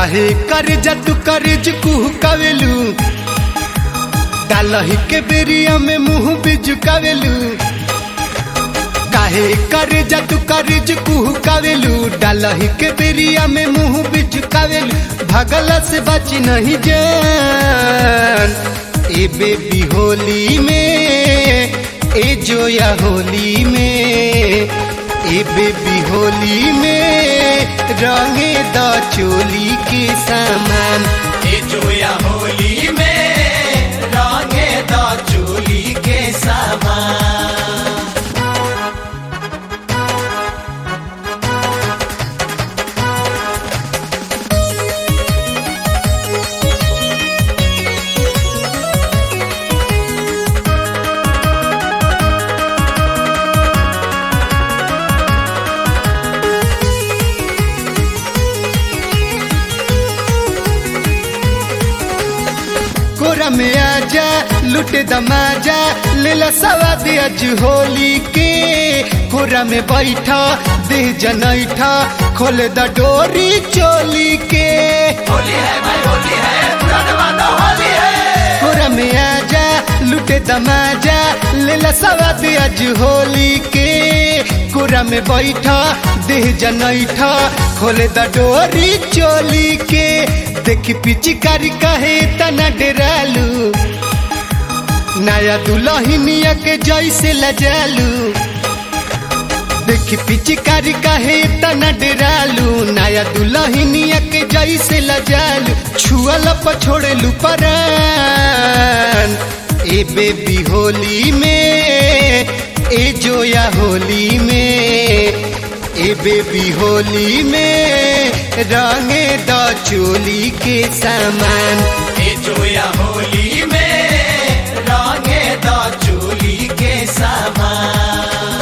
काहे कर जतु करज कुह कवेलू डालही के बेरिया में मुंह बिजुकावेलू काहे कर जतु करज कुह कवेलू डालही के बेरिया में मुंह बिजुकावेलू भगल से बच नहीं जान ए बेबी होली में ए जोया होली में ए बेबी होली में रंगे द चोली के सामान ए जोया होली में रंगे द चोली के सामान कोरा में आजा लुटे दमाजा लेला सवाद अज होली के कोरा में बैठा दे जनैठा खोले द डोरी चोली के होली है भाई होली है पूरा जमाना होली है कोरा में आजा लुटे दमाजा लेला सवाद अज होली के कोरा में बैठा देह जनैठा खोले द डोरी चोली के देखी पिचिकारी कहे तना डेरालू नया दुल्हनिया के जैसे लजालू देखी पिचिकारी कहे तना डेरालू नया दुल्हनिया के जैसे लजालू छुअल पछोड़ेलू परान ए बेबी होली में ए जोया होली में ए बेबी होली में रंगे द चोली के सामान ए जोया होली में रंगे द चोली के सामान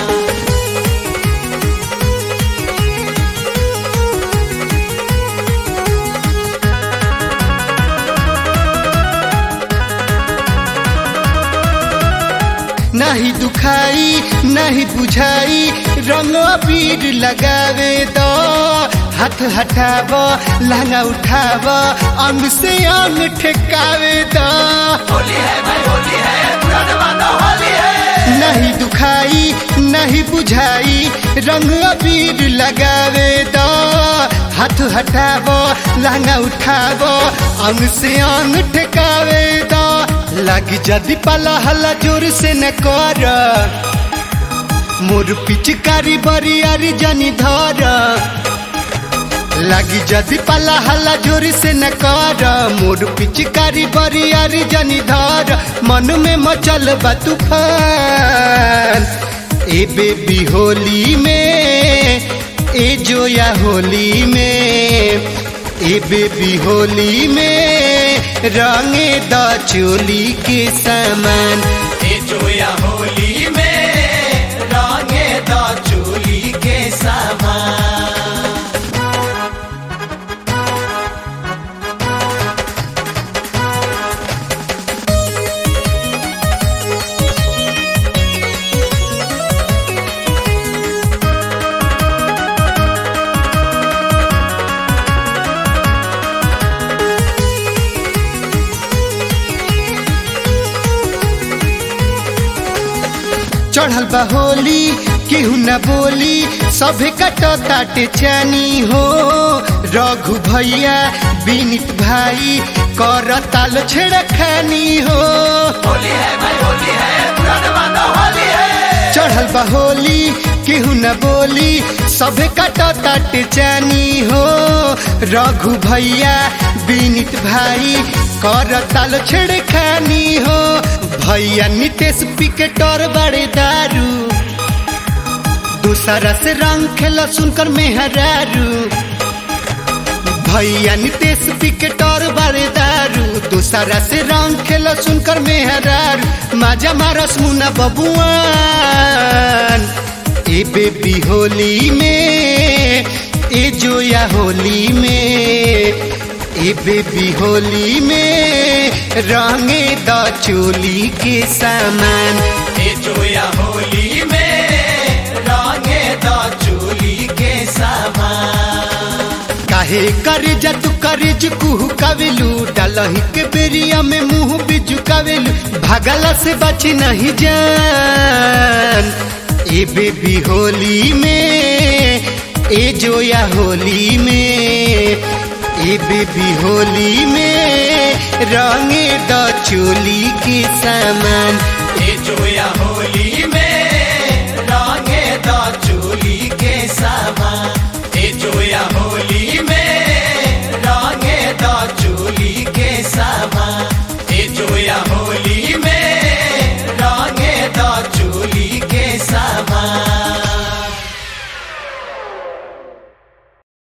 नहीं दुखाई नहीं बुझाई रंग अबीर लगावे दो हाथ हटाव लहंगा उठाव अंग से अंग ठेकावे दो होली है भाई होली है पूरा जमाना होली है नहीं दुखाई नहीं बुझाई रंग अबीर लगावे दो हाथ हटाव लहंगा उठाव अंग से अंग ठेकावे दो लग जदि पाला हल्ला जोर से न कर मोर पिचकारी बरियारी जानी धर लगी जदि पाला हल्ला जोर से न कर मोर पिचकारी बरियारी जानी धर मन में मचल बा तूफान ए बेबी होली में ए जोया होली में ए बेबी होली में रंगे द चोली के सामान ए जोया होली में रंगे द चोली के सामान चढ़ल बा होली केहू न बोली सभे कट ताटे चानी हो रघु भैया विनित भाई कर ताल छेड़ खानी हो होली है भाई होली है पूरा जमाना होली है चढ़ल बा होली केहू न बोली सभे कट ताटे चानी हो रघु भैया विनित भाई कर ताल छेड़ खानी हो भैया नितेश पिकेटर बड़े दारू दूसरा से रंग खेला सुनकर मेहरारू भैया नितेश पिकेटर बड़े दारू दूसरा से रंग खेला सुनकर मेहरारू माजा मारस मुना बबुआन ए बेबी होली में ए जोया होली में ए बेबी होली में रंगे द चोली के सामान ए जोया होली में रंगे द चोली के सामान काहे करे जा तू करे जो कुहू कावेलू डालही के बेरिया में मुंह भी झुकावेलू भागला से बची नहीं जान ए बेबी होली में ए जोया होली में ए बेबी होली में रंगे द चोली के सामान